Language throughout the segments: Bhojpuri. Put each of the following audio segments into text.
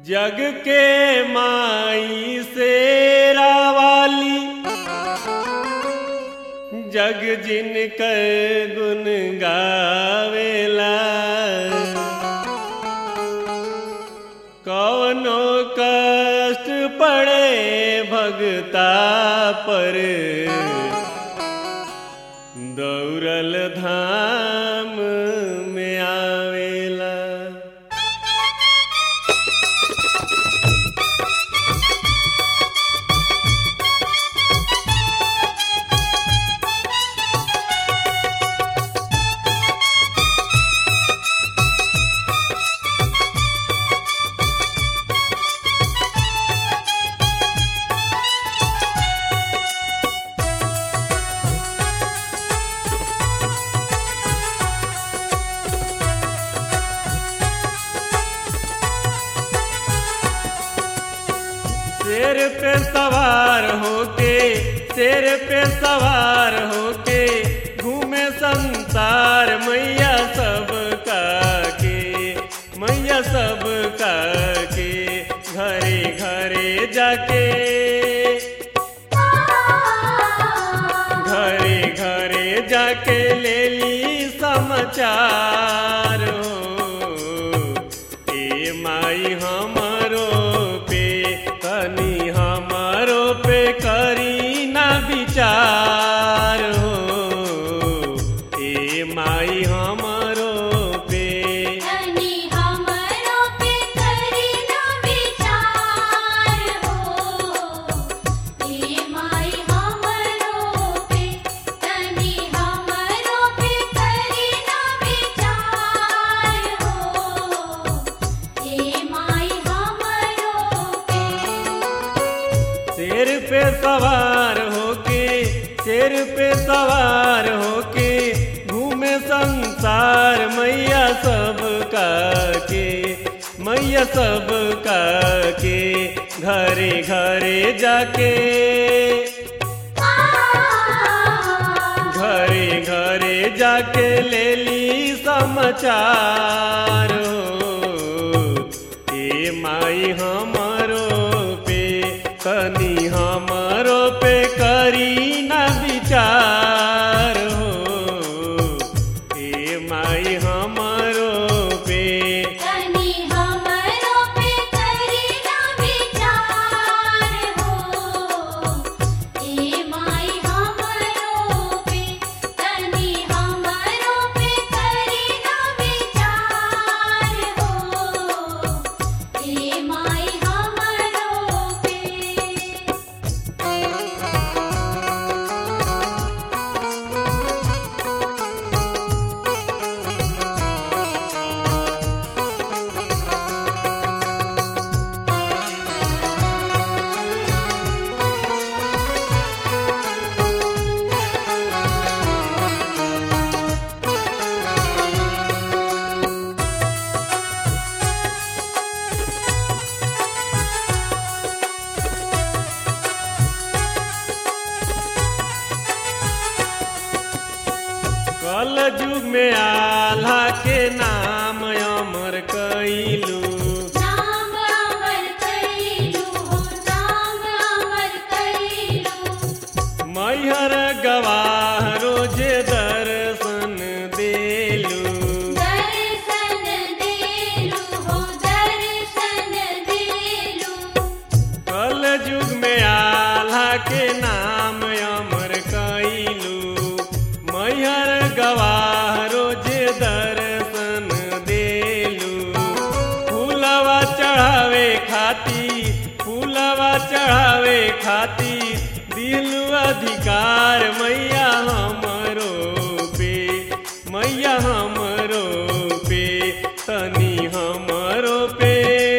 जग के माई से रावाली जग जिन कर गुन गावेला कवनो कष्ट पड़े भगता पर दौड़ल धाम में आवेला शेर पे सवार होके शेर पे सवार होके घूमे संसार मैया सब का के मैया सब का के घरे घरे जाके घरे घरे जाके ले ली समाचार हो ए माई हमरो पे तनी हमरो पे करी ना विचार हो ए माई हमरो पे तनी हमरो पे करी ना विचार हो हे माई हमरो पे तनी हमरो पे करी ना विचार हो हे माई हमरो पे शेर पे सवार होके शेर पे सवार होके घूमे संसार मैया सब का के मैया सब का के घरे घरे जाके घरे घरे जाके ले ली समाचार हो ए माई हमरो पे तनी हमरो पे करी ना विचार हो ए माई हमरो पे तनी हमरो पे करी ना विचार हो हे माई हमरो पे तनी हमरो पे करी ना विचार हो हे माई हमरो पे कल युग में आल्हा के नाम अमर कैलू नाम अमर कैलू हो नाम अमर कैलू मैहर गवाह रोजे दर्शन देलू दर्शन देलू हो दर्शन देलू कल युग में आल्हा के नाम अमर कैलू मैहर गवाह रोजे दर्शन देलू फूलवा चढ़ावे खाती फूलवा चढ़ावे खाती दिलू अधिकार मैया हमरो पे मैया हमरो पे तनी हमरो पे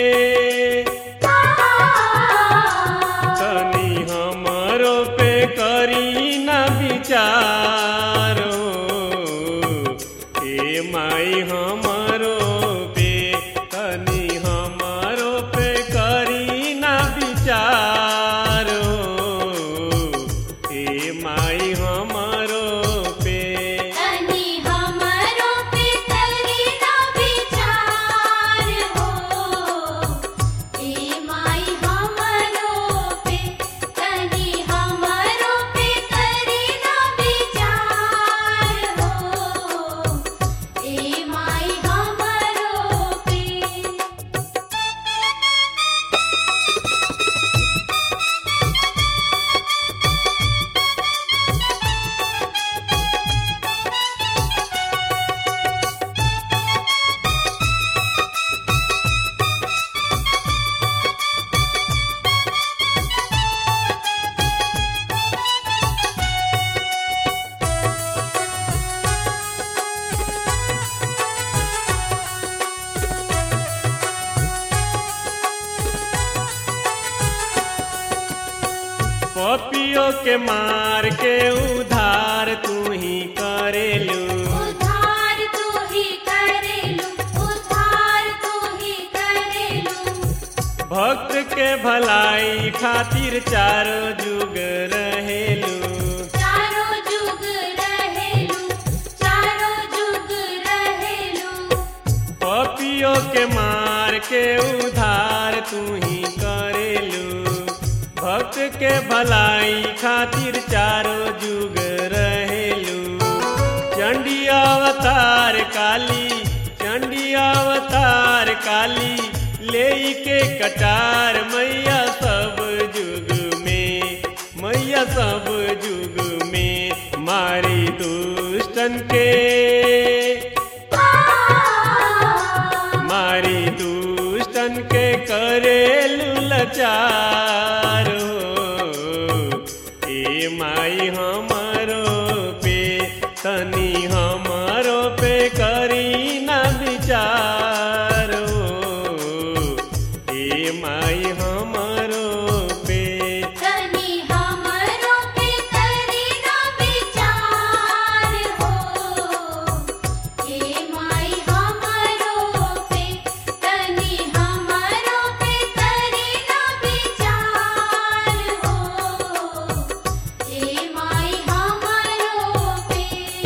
तनी हमरो पे करी ना विचार हो ए माई हमरो पे तनी हमरो पे करी ना विचार हो ए माई हमरो पे तनी हमरो पे करी ना विचार हो पपियो के मार के उधार तू ही करेलू उधार तू ही करेलू उधार तू ही करेलू भक्त के भलाई खातिर चारो जुग रहेलू चारों जुग रहेलू चारों जुग रहेलू पपियो के मार के उधार तू ही करेलू भक्त के भलाई खातिर चारो जुग रहेलू चंडी अवतार काली चंडी अवतार काली ले के कटार मैया सब जुग में मैया सब जुग में मारी दुष्टन के मारी दुष्टन के करेलू लचार हो ए माई हमारो पे तनी हमारो पे करी ना विचार हो ए माई हमारो पे तनी हमरो पे करी ना विचार हो हे माई हमरो पे तनी हमरो पे करी ना विचार हो हे माई हमरो पे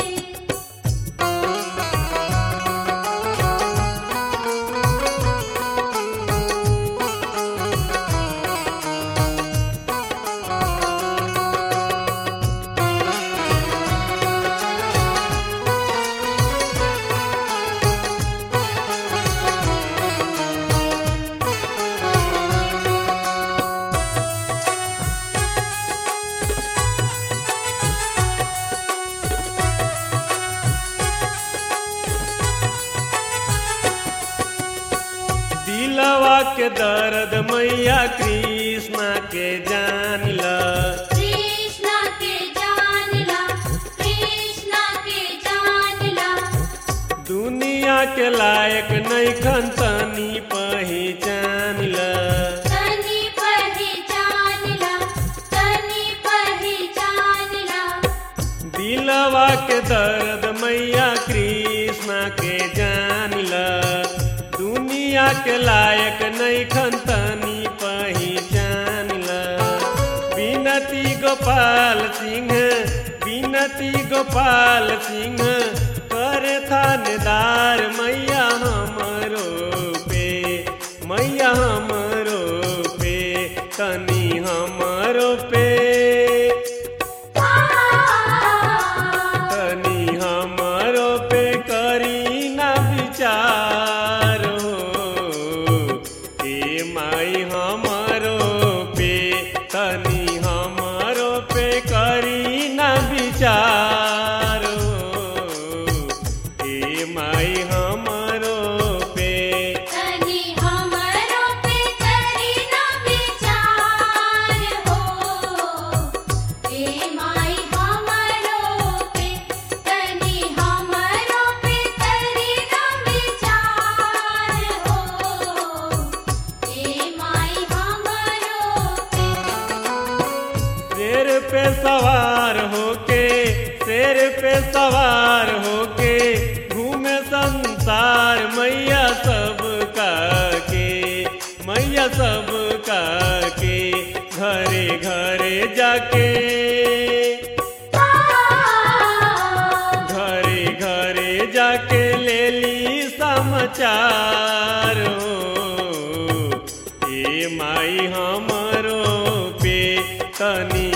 दिलवा के दर्द मैया कृष्णा के जान ल कृष्णा के जानला कृष्णा के जानला दुनिया के लायक नैखन तनी पहचान ल तनी पहचानला तनी पहचानला दिलवा के दर्द मैया कृष्णा के जान ल दुनिया के लायक नैखन तनी पहचान ल बिनती गोपाल सिंह बिनती गोपाल सिंह करे थानेदार मैया हमरो पे मैया हमरो पे तनी हमरो पे तनी हमरो पे करी ना विचार हो ए माई हमरो पे तनी हमरो पे करी ना विचार हो ए माई हमरो पे तनी हमरो पे करी ना विचार हो हे माई हमरो पे तनी हमरो पे करी ना विचार हो हे माई हमरो पे शेर पे सवार होके शेर पे सवार होके घूमे संसार मैया सब का के मैया सब का के घरे घरे जाके घरे घरे जाके ले ली समाचार हो ए माई हमरो पे तनी